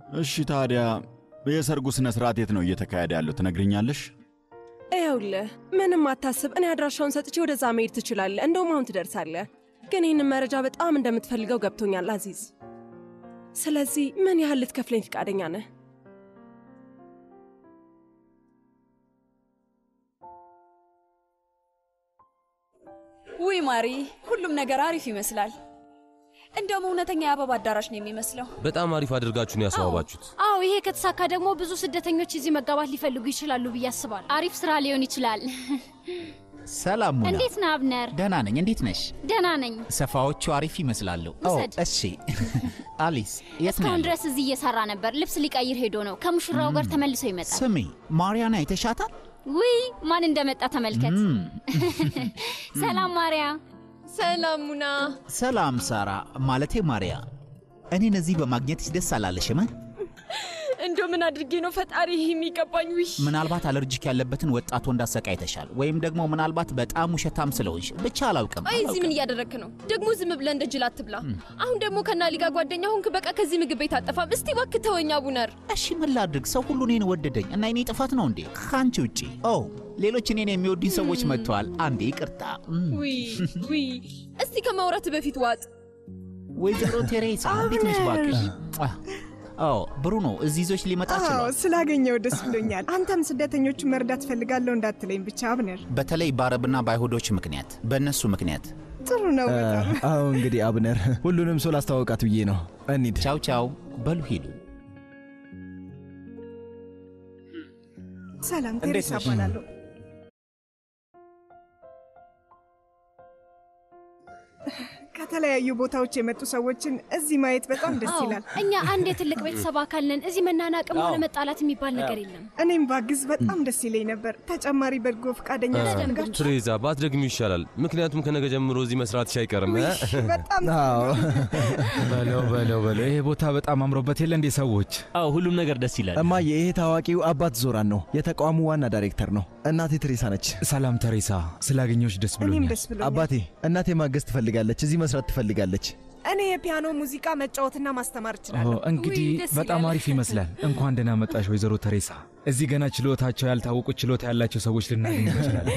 እሺ ታዲያ የሰርጉ ሥነ ሥርዓት የት ነው እየተካሄደ ያለው ትነግርኛለሽ? ይኸውልህ ምንም አታስብ። እኔ አድራሻውን ሰጥቼ ወደዛ መሄድ ትችላለህ። እንደውም አሁን ትደርሳለህ። ግን ይህንን መረጃ በጣም እንደምትፈልገው ገብቶኛል አዚዝ። ስለዚህ ምን ያህል ልትከፍለኝ ፈቃደኛ ነህ? ውይ ማሪ፣ ሁሉም ነገር አሪፍ ይመስላል። እንደውም እውነተኛ የአበባ አዳራሽ ነው የሚመስለው። በጣም አሪፍ አድርጋችሁ ነው ያስዋባችሁት። አዎ ይሄ ከተሳካ ደግሞ ብዙ ስደተኞች እዚህ መጋባት ሊፈልጉ ይችላሉ ብዬ አስባለሁ። አሪፍ ስራ ሊሆን ይችላል። ሰላም ሙና። እንዴት ነህ አብነር? ደህና ነኝ። እንዴት ነሽ? ደህና ነኝ። ሰፋዎቹ አሪፍ ይመስላሉ። ኦ ውሰድ። እሺ። አሊስ የት ነው እስካሁን ያለው? ድረስ እዚህ እየሰራ ነበር። ልብስ ሊቀይር ሄዶ ነው። ከሙሽራው ጋር ተመልሶ ይመጣል። ስሚ ማርያና አይተሻታል? ውይ ማን እንደመጣ ተመልከት። ሰላም ማርያ። ሰላም ሙና። ሰላም ሳራ፣ ማለቴ ማርያ። እኔን እዚህ በማግኘትሽ ደስ አላለሽም? እንደው ምን አድርጌ ነው ፈጣሪ ይህ የሚገባኝ? ውይ ምናልባት አለርጂክ ያለበትን ወጣት ወንድ አሰቃይተሻል፣ ወይም ደግሞ ምናልባት በጣም ውሸታም ስለሆንሽ ብቻ አላውቅም። አይ እዚህ ምን እያደረግክ ነው? ደግሞ ዝም ብለህ እንደ ጅል አትብላ። አሁን ደግሞ ከናሊ ጋር ጓደኛ ሆንክ። በቃ ከዚህ ምግብ ቤት አጠፋም። እስቲ እባክህ ተወኝ አቡነር። እሺ ምን ላድርግ? ሰው ሁሉ እኔን ወደደኝ እና የኔ ጥፋት ነው እንዴ? ከአንቺ ውጪ ኦ ሌሎች እኔን የሚወዱኝ ሰዎች መጥተዋል። አንዴ ይቅርታ። እም፣ ውይ ውይ፣ እስቲ ከማውራት በፊት ዋጥ። ወይዘሮ ቴሬሳ እንዴት ነሽ እባክሽ? ኦ ብሩኖ እዚህ ይዞች ሊመጣ አዎ ችሏል። ስላገኘው ደስ ብሎኛል። አንተም ስደተኞቹን መርዳት ፈልጋለሁ እንዳትለኝ ብቻ አብነር። በተለይ በአረብና በአይሁዶች ምክንያት በእነሱ ምክንያት። ጥሩ ነው በጣም አዎ እንግዲህ አብነር ሁሉንም ሰው ላስተዋወቃት ብዬ ነው። እንሂድ። ቻው ቻው። በሉ ሂዱ። ሰላም እንዴት ቴሬሳ ነሽ? እባላለሁ። ከተለያዩ ቦታዎች የመጡ ሰዎችን እዚህ ማየት በጣም ደስ አዎ ይላል። እኛ አንድ የትልቅ ቤተሰብ አካል ነን። እዚህ መናናቅም ሆነ መጣላት የሚባል ነገር የለም። እኔም ባግዝ በጣም ደስ ይለኝ ነበር። ተጨማሪ በጎ ፈቃደኛ ያስፈልጋችሁ? ትሬዛ ባትደግሚው ይሻላል፣ ምክንያቱም ከነገ ጀምሮ እዚህ መስራትሽ አይቀርም። እ? በጣም አዎ በለው በለው በለው፣ ይሄ ቦታ በጣም አምሮበት የለ እንዴ ሰዎች? አዎ ሁሉም ነገር ደስ ይላል። እማዬ፣ ይሄ ታዋቂው አባት ዞራን ነው። የተቋሙ ዋና ዳይሬክተር ነው። እናቴ ትሬሳ ነች። ሰላም ተሬሳ፣ ስላገኘሁሽ ደስ እኔም ብሎኛል። ደስ ብሎኛል። አባቴ፣ እናቴ ማገዝ ትፈልጋለች። እዚህ መስራት ትፈልጋለች። እኔ የፒያኖ ሙዚቃ መጫወትና ማስተማር ኦ፣ እችላለሁ። እንግዲህ ውይ፣ ደስ በጣም ይላል። አሪፍ ይመስላል። እንኳን ደህና መጣሽ ወይዘሮ ተሬሳ። እዚህ ገና ችሎታቸው ያልታወቁ ችሎታ ያላቸው ሰዎች ልናገኝ እንችላለን።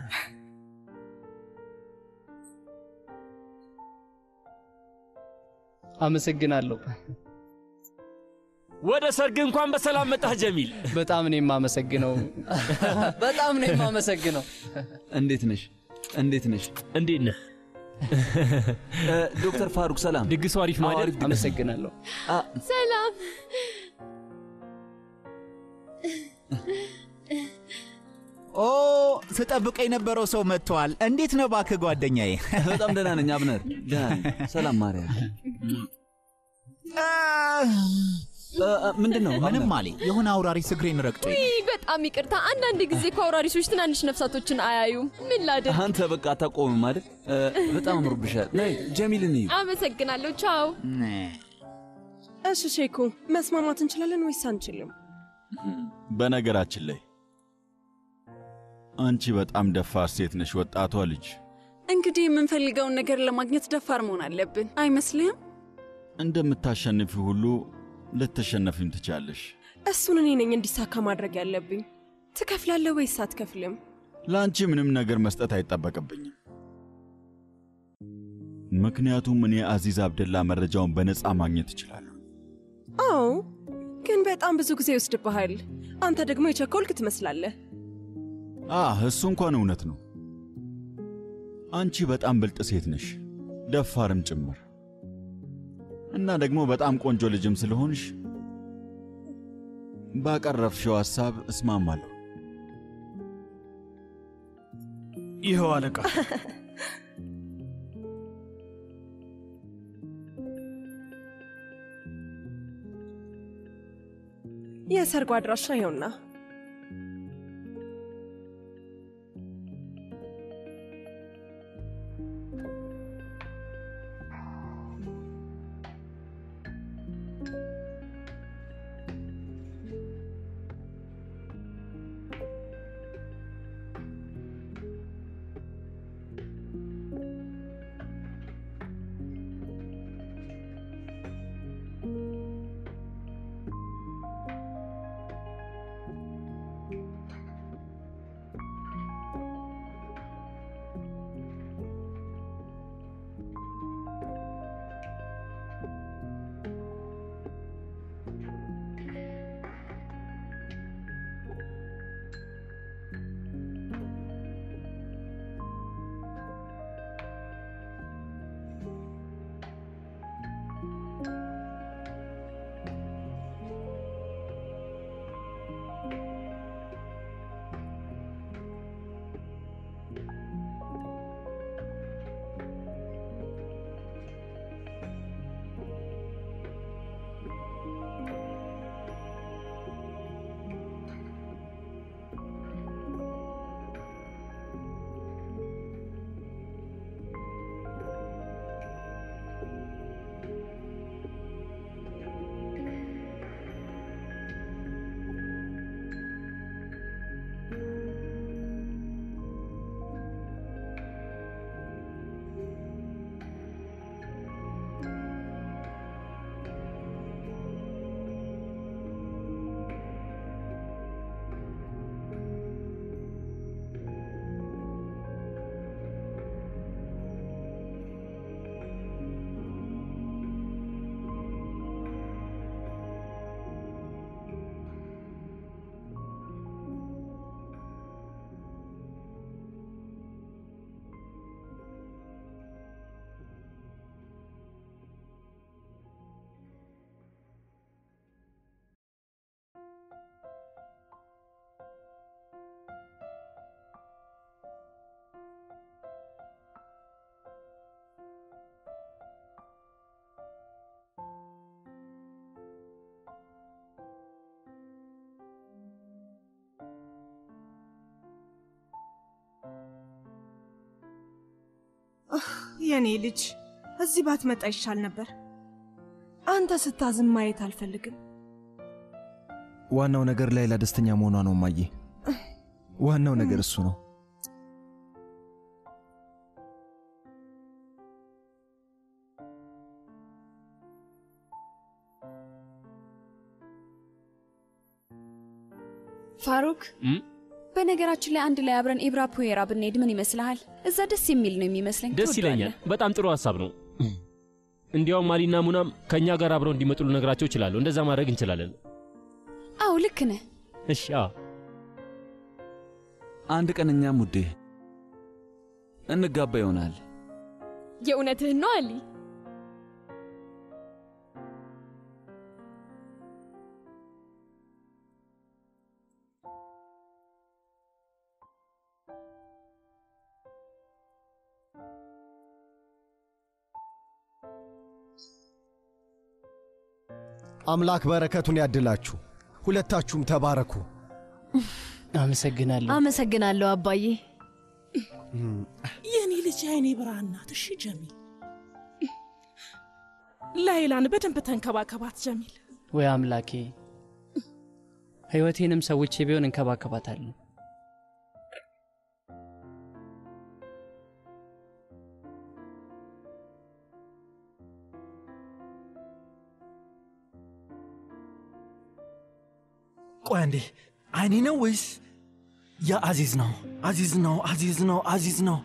አመሰግናለሁ። ወደ ሰርግ እንኳን በሰላም መጣህ ጀሚል። በጣም ነው የማመሰግነው። በጣም ነው የማመሰግነው። እንዴት ነሽ? እንዴት ነሽ? እንዴት ነህ? ዶክተር ፋሩክ ሰላም። ድግሱ አሪፍ ነው አይደል? አመሰግናለሁ። ሰላም ኦ ስጠብቀ የነበረው ሰው መጥተዋል። እንዴት ነው እባክህ ጓደኛዬ? በጣም ደህና ነኝ አብነር። ደህና ነኝ። ሰላም ማርያም። ምንድን ነው? ምንም አለ የሆነ አውራሪስ እግሬን ረግጦኝ ነው። ውይ፣ በጣም ይቅርታ። አንዳንድ ጊዜ እኮ አውራሪሶች ትናንሽ ነፍሳቶችን አያዩም። ምን ላድርግ? አንተ በቃ አታቆምም አይደል? በጣም አምሮብሻል። ነይ ጀሚልን እዩ። አመሰግናለሁ። ቻው። እሺ ሼኩ፣ መስማማት እንችላለን ወይስ አንችልም? በነገራችን ላይ አንቺ በጣም ደፋር ሴት ነሽ፣ ወጣቷ ልጅ። እንግዲህ የምንፈልገውን ነገር ለማግኘት ደፋር መሆን አለብን አይመስልህም? እንደምታሸንፊ ሁሉ ልትሸነፊም ትቻለሽ። እሱን እኔ ነኝ እንዲሳካ ማድረግ ያለብኝ። ትከፍላለህ ወይስ አትከፍልም? ለአንቺ ምንም ነገር መስጠት አይጠበቅብኝም። ምክንያቱም እኔ አዚዝ አብደላ መረጃውን በነፃ ማግኘት እችላለሁ። አዎ፣ ግን በጣም ብዙ ጊዜ ይወስድብሃል። አንተ ደግሞ የቸኮልክ ትመስላለህ። አህ እሱ እንኳን እውነት ነው። አንቺ በጣም ብልጥ ሴት ነሽ፣ ደፋርም ጭምር እና ደግሞ በጣም ቆንጆ ልጅም ስለሆንሽ ባቀረብሽው ሐሳብ እስማማለሁ። ይኸው አለቃ። የሰርጉ አድራሻ ይኸውና። የኔ ልጅ እዚህ ባትመጣ ይሻል ነበር። አንተ ስታዝን ማየት አልፈልግም። ዋናው ነገር ላይላ ደስተኛ መሆኗ ነው እማዬ። ዋናው ነገር እሱ ነው። ፋሩክ እም? በነገራችን ላይ አንድ ላይ አብረን ኢብራ ፑዌራ ብንሄድ ምን ይመስልሃል? እዛ ደስ የሚል ነው የሚመስለኝ። ደስ ትወደዋለህ? ይለኛል። በጣም ጥሩ ሀሳብ ነው። እንዲያውም ማሊና ሙናም ከእኛ ጋር አብረው እንዲመጡ ልነግራቸው እችላለሁ። እንደዛ ማድረግ እንችላለን። አዎ ልክ ነህ። እሺ። አዎ አንድ ቀን እኛም ውዴ እንጋባ ይሆናል። የእውነትህን ነው አሊ? አምላክ በረከቱን ያድላችሁ። ሁለታችሁም ተባረኩ። አመሰግናለሁ። አመሰግናለሁ አባዬ። የኔ ልጅ የአይኔ ብርሃን ናት። እሺ ጀሚል፣ ላይላን በደንብ ተንከባከባት ጀሚል። ወይ አምላኬ፣ ሕይወቴንም ሰዎቼ ቢሆን እንከባከባታለሁ። ቆይ አንዴ፣ አይኔ ነው ወይስ የአዚዝ ነው? አዚዝ ነው፣ አዚዝ ነው፣ አዚዝ ነው።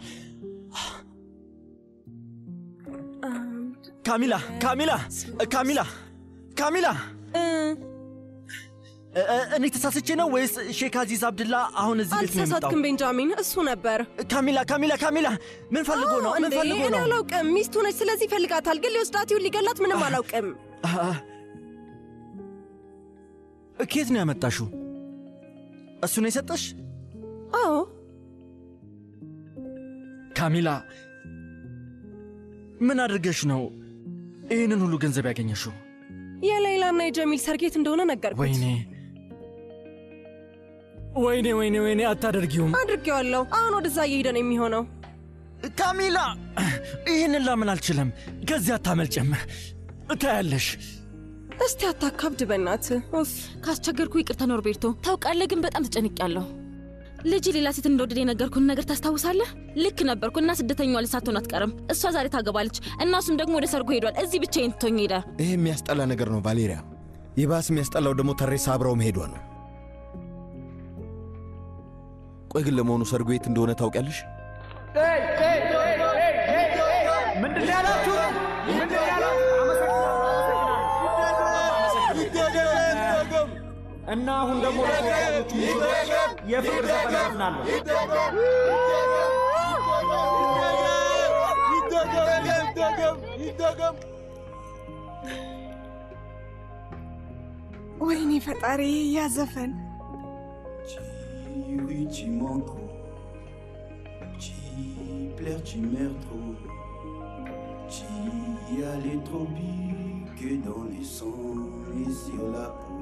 ካሚላ፣ ካሚላ፣ ካሚላ፣ ካሚላ፣ እ- እ- እኔ ተሳስቼ ነው ወይስ ሼክ አዚዝ አብድላ አሁን እዚህ ቤት ነው የመጣው? አልተሳሳትክም ቤንጃሚን፣ እሱ ነበር። ካሚላ፣ ካሚላ፣ ካሚላ፣ ምን ፈልጎ ነው? ምን እንዴ? ፈልጎ እኔ ነው? አላውቅም። ሚስቱ ነች፣ ስለዚህ ይፈልጋታል። ግን ሊወስዳት ይሁን ሊገላት ምንም አላውቅም። አ- ከየት ነው ያመጣሽው? እሱ ነው የሰጠሽ? አዎ ካሚላ፣ ምን አድርገሽ ነው ይህንን ሁሉ ገንዘብ ያገኘሽው? የሌይላና የጀሚል ሰርጌት እንደሆነ ነገርኩት። ወይኔ ወይኔ ወይኔ ወይኔ፣ አታደርጊውም። አድርጌዋለሁ። አሁን ወደዛ እየሄደ ነው የሚሆነው። ካሚላ፣ ይህንን ላምን አልችልም። ከዚህ አታመልጭም። እታያለሽ። እስቲ አታካብድ በእናትህ። ኡፍ ካስቸገርኩ ይቅርታ ኖርቤርቶ። ታውቃለህ ግን በጣም ተጨንቄያለሁ። ልጅ ሌላ ሴት እንደወደደ የነገርኩን ነገር ታስታውሳለህ? ልክ ነበርኩ እና ስደተኛዋ ልጅ ሳትሆን አትቀርም። እሷ ዛሬ ታገባለች እና እሱም ደግሞ ወደ ሰርጉ ሄዷል። እዚህ ብቻዬን ትቶኝ ሄደ። ይህ የሚያስጠላ ነገር ነው ቫሌሪያ። ይባስ የሚያስጠላው ደግሞ ተሬሳ አብረው መሄዷ ነው። ቆይ ግን ለመሆኑ ሰርጉ የት እንደሆነ ታውቂያለሽ? ምንድን ነው ያላችሁ? ምንድን ነው ያላችሁ? እና አሁን ደግሞ ለተወዳጆቹ ሙሽሮች የፍቅር ዘፈን ዘፍናለሁ። ወይኔ ፈጣሪ ያ ዘፈን Oui, tu mens trop. Tu pleures, tu meurs trop. Tu y allais trop vite que dans les sons et sur la peau.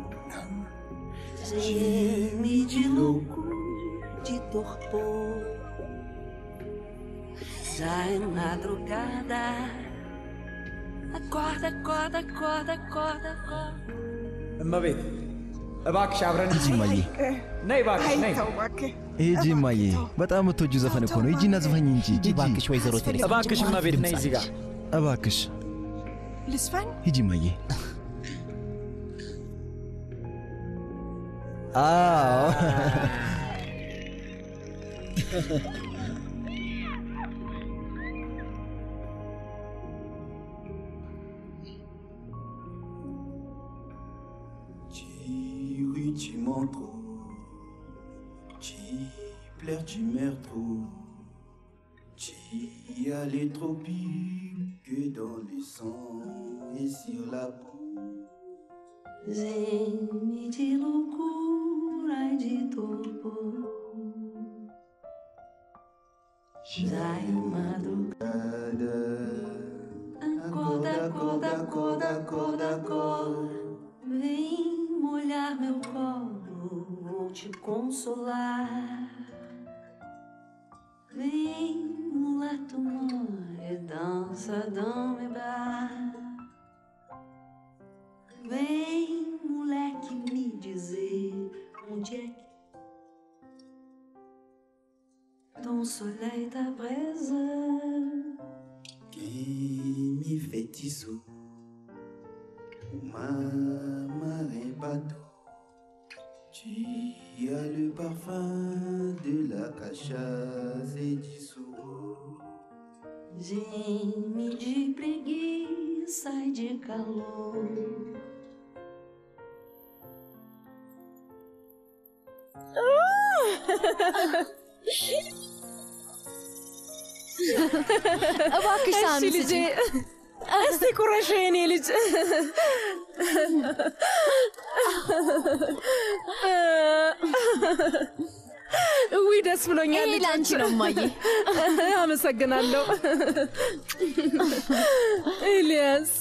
Geme de loucura, de torpor. Já é madrugada. Acorda, acorda, acorda, acorda, acorda. እመቤት እባክሽ አብረን ሂጂ እማዬ፣ ነይ እባክሽ ነይ። ሂጂ እማዬ። በጣም የምትወጂው ዘፈን እኮ ነው። ሂጂና ዝፈኝ እንጂ ሂጂ። እባክሽ ወይዘሮ ቴሬሳ እባክሽ እመቤት ነይ እዚህ ጋር እባክሽ ልስፈን? ሂጂ እማዬ። አዎ Tu ris, tu mens trop. Tu pleures, tu meurs trop. Tu y allais trop vite que dans le sang et sur la peau. Geme de loucura e de torpor. Já é madrugada. Acorda, acorda, acorda, acorda, acorda. Vem molhar meu colo, vou te consolar. Vem, mulato more, dança, dama e bar. Vem, moleque, me dizer onde é que ton soleil ta braise. Qui me fait tissu Ma marin bateau Tu as le parfum de la cachaça et du sou Geme de preguiça e de calor. እባክሽ እሺ ሳሚ ልጄ፣ ስጪኝ። እስቲ ቁረሽ የኔ ልጅ። ውይ ደስ ብሎኛል። ይሄ ለአንቺ ልጆች። ነው እማዬ። አመሰግናለሁ ኤልያስ።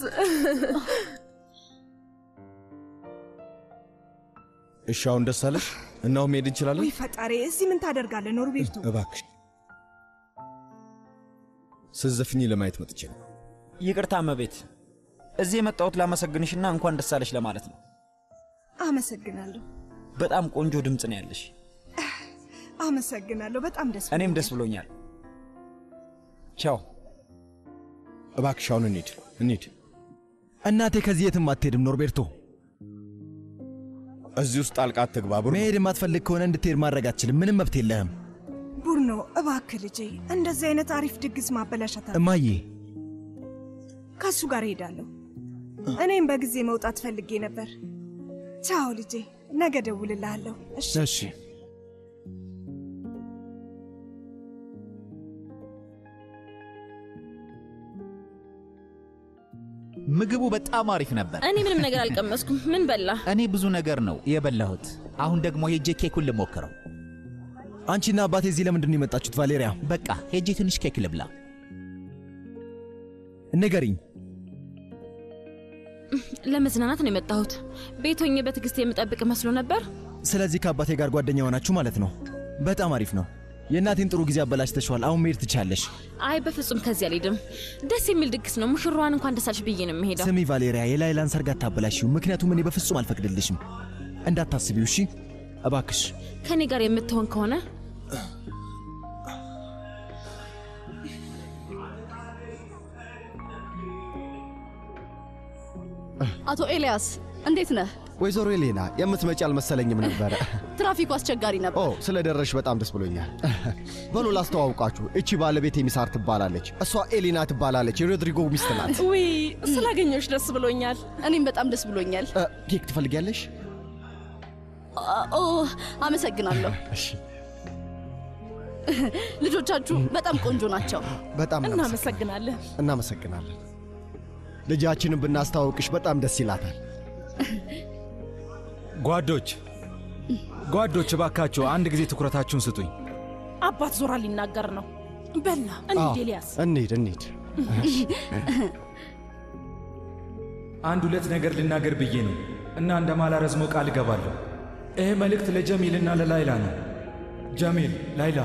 እሺ አሁን ደስ አለሽ? እናው መሄድ እንችላለን? ውይ ፈጣሪ፣ እዚህ ምን ታደርጋለህ ኖርቤርቶ? እባክሽ ስትዘፍኚ ለማየት መጥቼ ነው። ይቅርታ እመቤት፣ እዚህ የመጣሁት ላመሰግንሽና እንኳን ደስ አለሽ ለማለት ነው። አመሰግናለሁ፣ በጣም ቆንጆ ድምፅ ነው ያለሽ። አመሰግናለሁ። በጣም ደስ እኔም ደስ ብሎኛል። ቻው። እባክሽ አሁን እንሂድ እንሂድ። እናቴ ከዚህ የትም አትሄድም ኖርቤርቶ። እዚህ ውስጥ ጣልቃ አትግባ ብሩ። መሄድ የማትፈልግ ከሆነ እንድትሄድ ማድረግ አትችልም። ምንም መብት የለህም። ቡርኖ፣ እባክህ ልጄ፣ እንደዚህ አይነት አሪፍ ድግስ ማበላሸት አለ። እማዬ ከእሱ ጋር እሄዳለሁ። እኔም በጊዜ መውጣት ፈልጌ ነበር። ቻው ልጄ፣ ነገ ደውልልሃለሁ። እሺ እሺ። ምግቡ በጣም አሪፍ ነበር። እኔ ምንም ነገር አልቀመስኩም። ምን በላ? እኔ ብዙ ነገር ነው የበላሁት። አሁን ደግሞ ሄጄ ኬኩን ልሞክረው። አንቺና አባቴ እዚህ ለምንድን ነው የመጣችሁት ቫሌሪያ? በቃ ሄጄ ትንሽ ኬክ ልብላ። ንገሪኝ። ለመዝናናት ነው የመጣሁት። ቤት ሆኜ በትዕግስት የምጠብቅ መስሎ ነበር። ስለዚህ ከአባቴ ጋር ጓደኛ ሆናችሁ ማለት ነው። በጣም አሪፍ ነው። የእናቴን ጥሩ ጊዜ አበላሽተሽዋል። አሁን መሄድ ትቻለሽ። አይ በፍጹም ከዚህ አልሄድም። ደስ የሚል ድግስ ነው። ሙሽሯን እንኳን ደስ አለሽ ብዬ ነው የምሄደው። ስሚ ቫሌሪያ፣ የላይላን ሰርግ አታበላሽው። ምክንያቱም እኔ በፍጹም አልፈቅድልሽም። እንዳታስቢው እሺ? እባክሽ ከእኔ ጋር የምትሆን ከሆነ አቶ ኤልያስ እንዴት ነህ? ወይዘሮ ኤሌና የምትመጪ አልመሰለኝም ነበረ። ትራፊኩ አስቸጋሪ ነበር። ኦ ስለ ደረሽ በጣም ደስ ብሎኛል። በሎ ላስተዋውቃችሁ፣ እቺ ባለቤት የሚሳር ትባላለች። እሷ ኤሊና ትባላለች። የሮድሪጎ ሚስት ናት። ውይ ስላገኘሁሽ ደስ ብሎኛል። እኔም በጣም ደስ ብሎኛል። ኬክ ትፈልጊያለሽ? ኦ አመሰግናለሁ። እሺ ልጆቻችሁ በጣም ቆንጆ ናቸው። በጣም እናመሰግናለን። እናመሰግናለን። ልጃችንን ብናስተዋውቅሽ በጣም ደስ ይላታል። ጓዶች ጓዶች፣ እባካችሁ አንድ ጊዜ ትኩረታችሁን ስጡኝ። አባት ዞራ ሊናገር ነው። በላ እንሂድ ኤልያስ። እንሂድ እንሂድ። አንድ ሁለት ነገር ልናገር ብዬ ነው እና እንደማላረዝመው ቃል እገባለሁ። ይህ መልእክት ለጀሚልና ለላይላ ነው። ጀሚል፣ ላይላ፣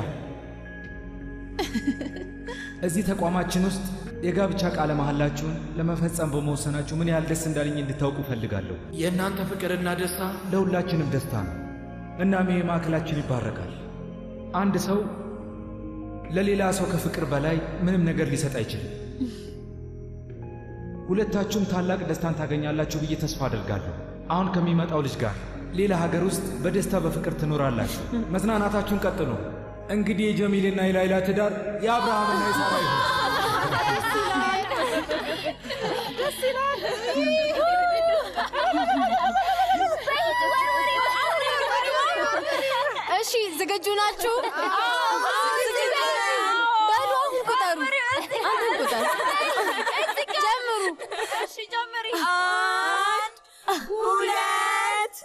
እዚህ ተቋማችን ውስጥ የጋብቻ ቃለ መሐላችሁን ለመፈጸም በመወሰናችሁ ምን ያህል ደስ እንዳለኝ እንድታውቁ እፈልጋለሁ። የእናንተ ፍቅርና ደስታ ለሁላችንም ደስታ ነው። እናም ይህ ማዕከላችን ይባረካል። አንድ ሰው ለሌላ ሰው ከፍቅር በላይ ምንም ነገር ሊሰጥ አይችልም። ሁለታችሁም ታላቅ ደስታን ታገኛላችሁ ብዬ ተስፋ አደርጋለሁ። አሁን ከሚመጣው ልጅ ጋር ሌላ ሀገር ውስጥ በደስታ በፍቅር ትኖራላችሁ። መዝናናታችሁን ቀጥሉ። እንግዲህ የጀሚልና የላይላ ትዳር የአብርሃምና የሳራ ይሁን። ደስ ይላል። እሺ ዝግጁ ናችሁ? በሉ አሁን ቁጠሩ። አሁን ቁጠሩ። ጀምሩ። እሺ ጀምሪ። አንድ ሁለት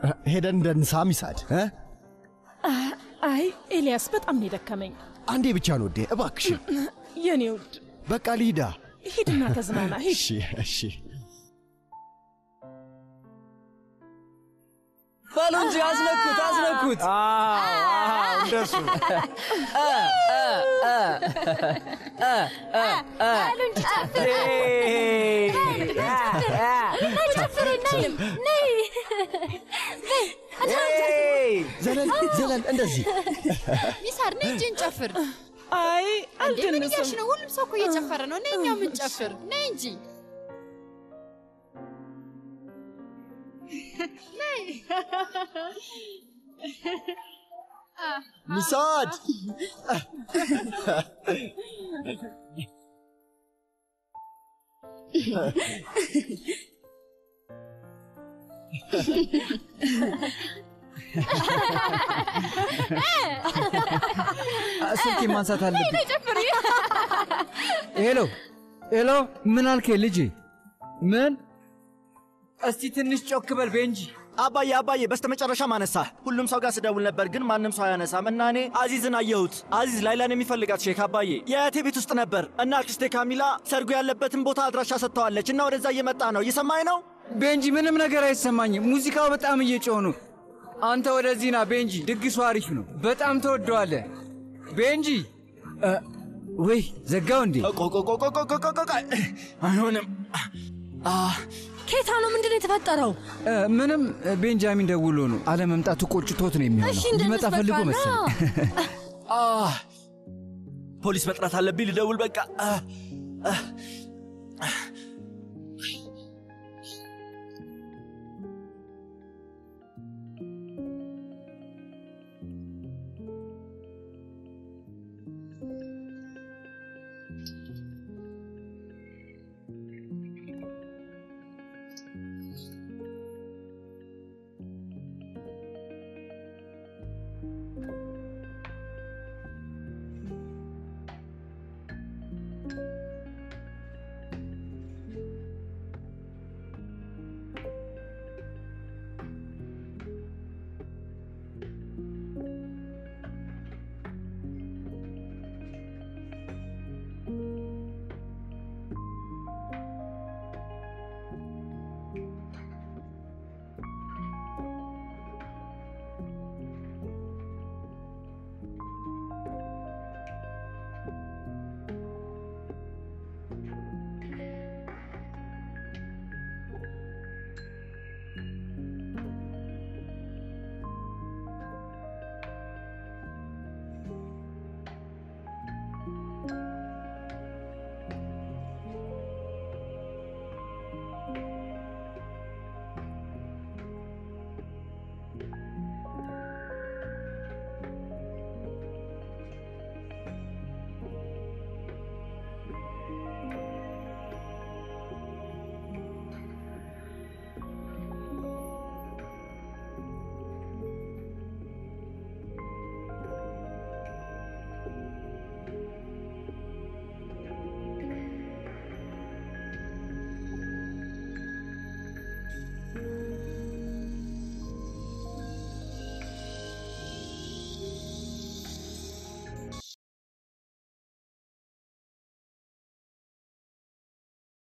ሄደን እንደንሳ ሚሳድ እ? አይ ኤልያስ፣ በጣም ነው የደከመኝ። አንዴ ብቻ ነው ውዴ፣ እባክሽን። የኔ ውድ በቃ ልሂዳ። ሂድና ተዝናና። ሂድ። እሺ እሺ። በሉ እንጂ አስነኩት፣ አስነኩት። እንደሱ በሉ እንጂ ጨፍሩ። ነይ ጨፍሪ፣ ነይ ነይ ነይ። ዘለል ዘለል፣ እንደዚህ ሚሳር ነይ እንጂ እንጨፍር። አይ እንዴ ምን እያልሽ ነው? ሁሉም ሰው እኮ እየጨፈረ ነው። ነይ እኛው የምንጨፍር። ነይ እንጂ ነይ። ሚሳድ ስልኬ ማንሳት አለብኝ። ነይ ጨፍሪ። ሄሎ ሄሎ፣ ምን አልከኝ ልጄ? ምን? እስቲ ትንሽ ጮክ በል ቤንጂ። አባዬ አባዬ፣ በስተመጨረሻም አነሳ። ሁሉም ሰው ጋር ስደውል ነበር፣ ግን ማንም ሰው አያነሳም። እና እኔ አዚዝን አየሁት። አዚዝ ላይላን የሚፈልጋት ሼክ አባዬ የአያቴ ቤት ውስጥ ነበር እና አክስቴ ካሚላ ሰርጉ ያለበትን ቦታ አድራሻ ሰጥተዋለች እና ወደዛ እየመጣ ነው። እየሰማኝ ነው ቤንጂ? ምንም ነገር አይሰማኝም። ሙዚቃው በጣም እየጮኸ ነው። አንተ ወደዚህ ና ቤንጂ፣ ድግሱ አሪፍ ነው። በጣም ተወደዋለህ ቤንጂ። እ፣ ወይ ዘጋው እንዴ? አይሆንም። ኬታ ነው ምንድን ነው የተፈጠረው? እ፣ ምንም ቤንጃሚን ደውሎ ነው አለመምጣቱ ቆጭቶት ነው የሚሆነው። እሺ ሊመጣ ፈልጎ መሰለኝ። አህ፣ ፖሊስ መጥራት አለብኝ። ልደውል በቃ። አህ፣ አህ፣